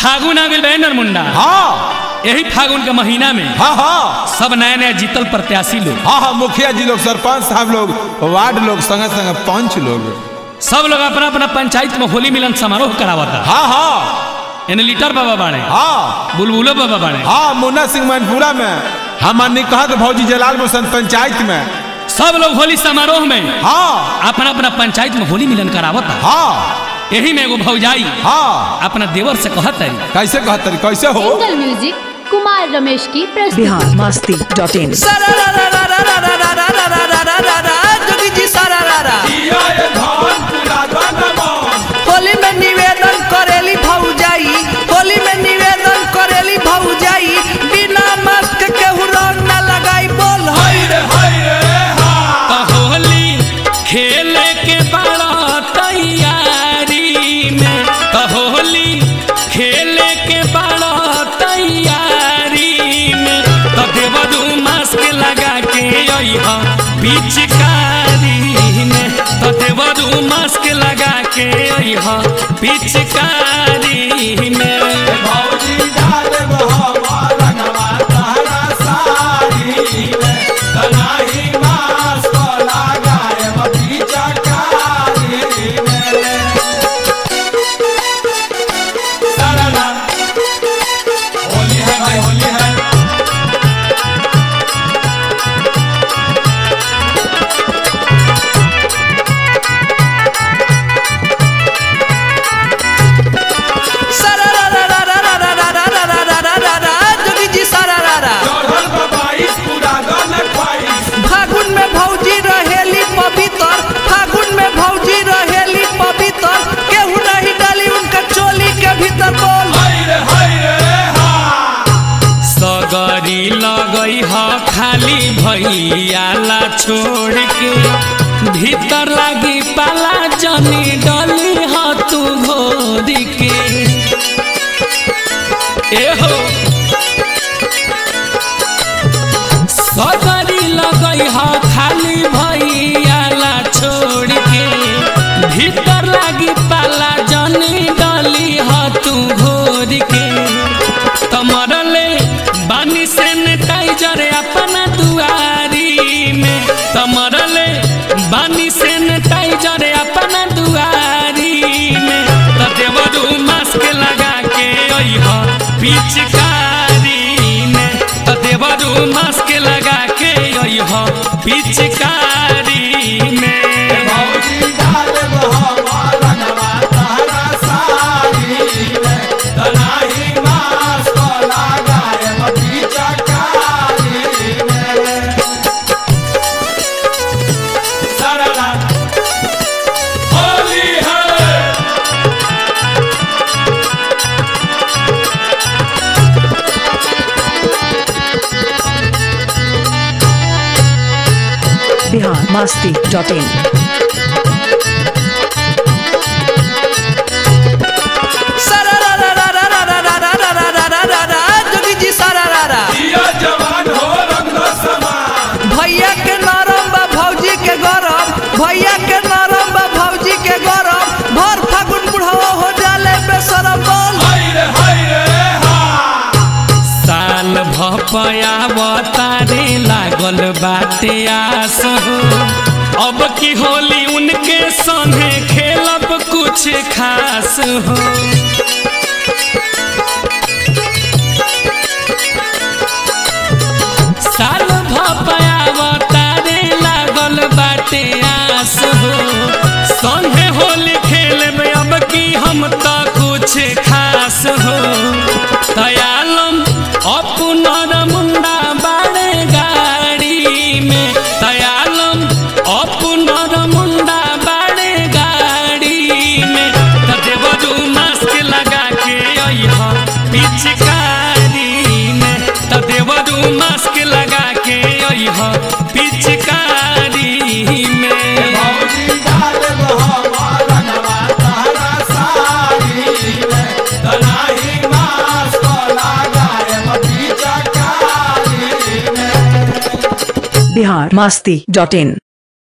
फागुन आ गइल बा नरमुंडा हाँ यही फागुन के महीना में हाँ हाँ सब नया नया जीतल प्रत्याशी लोग हाँ हाँ मुखिया जी लोग सरपंच साहब लोग वार्ड लोग संगे संगे पंच लोग सब लोग अपना अपना पंचायत में होली मिलन समारोह करावता हाँ हाँ एने लीटर बाबा बाड़े हाँ बुलबुलो बाबा बाड़े हाँ मुन्ना सिंह मैनपुरा में हमार निकहत भौजी जलाल मोहसन पंचायत में सब लोग होली समारोह में हाँ अपना अपना पंचायत में होली मिलन करावता हाँ यही में एगो भौजाई हाँ अपना देवर से कहत है कैसे कहते कैसे हो एंगल म्यूजिक कुमार रमेश की प्रस्तुति बिहार मस्ती डॉट इन जोगी जी सारा रारा होली में निवेदन करेली भौजाई होली में निवेदन करेली भौजाई बिना मास्क केहू रंग ना लगाई बोल हई रे तो होली खेले के बड़ा तैयारी में तो होली खेले के बड़ा तैयारी में तो देवदू मास्क लगा के अइहा पिचकारी में तो देवदू मास्क लगा के अइहा पिचकारी में सारा रारा रारा रारा रारा रारा रारा रारा जोगी जी सारा रारा फागुन में भौजी रहेली पवित्र फागुन में भौजी रहेली पवित्र केहू नहीं डाली उनका चोली के भीतर बोल सगरी लगई ह खाली भैयाला छोड़ के भीतर लागी पाला जनी डली ह तू घोर के एहो सगरी लगई ह खाली भैयाला छोड़ के भीतर लागी पाला जनी डली ह तू घोर के तमरले बानी सैनिटाइजर अपना दुआरी में तमरले बानी सैनिटाइजर अपना दुआरी में त देवरू मास्क लगा के अइहा पिचकारी में त देवरू मास्क लगा के अइहा पिचकारी में बिहार मस्ती डॉट इन सारा रारा रारा रारा रारा रारा रारा रारा जोगी जी सारा रारा भैया के नरम बा भौजी के गरम भैया के नरम बा भौजी के गरम भर फागुन बुढ़वा हो जाले बेसरम बोल साल भपया तारे लागल बाटे आस हो अब की होली उनके संगे खेलब कुछ खास हो साल भपया तारे लागल बाटे आस हो संगे होली खेलबे अब की हम तो कुछ खास हो तयालम अपनर मुंडा बाड़े गाड़ी में तयालम अपनर मुंडा बाड़े गाड़ी में त देवदू मास्क लगा के अइहा पिचकारी में त देवदू मास्क लगा के अइहा पिचकारी में बिहार मस्ती डॉट इन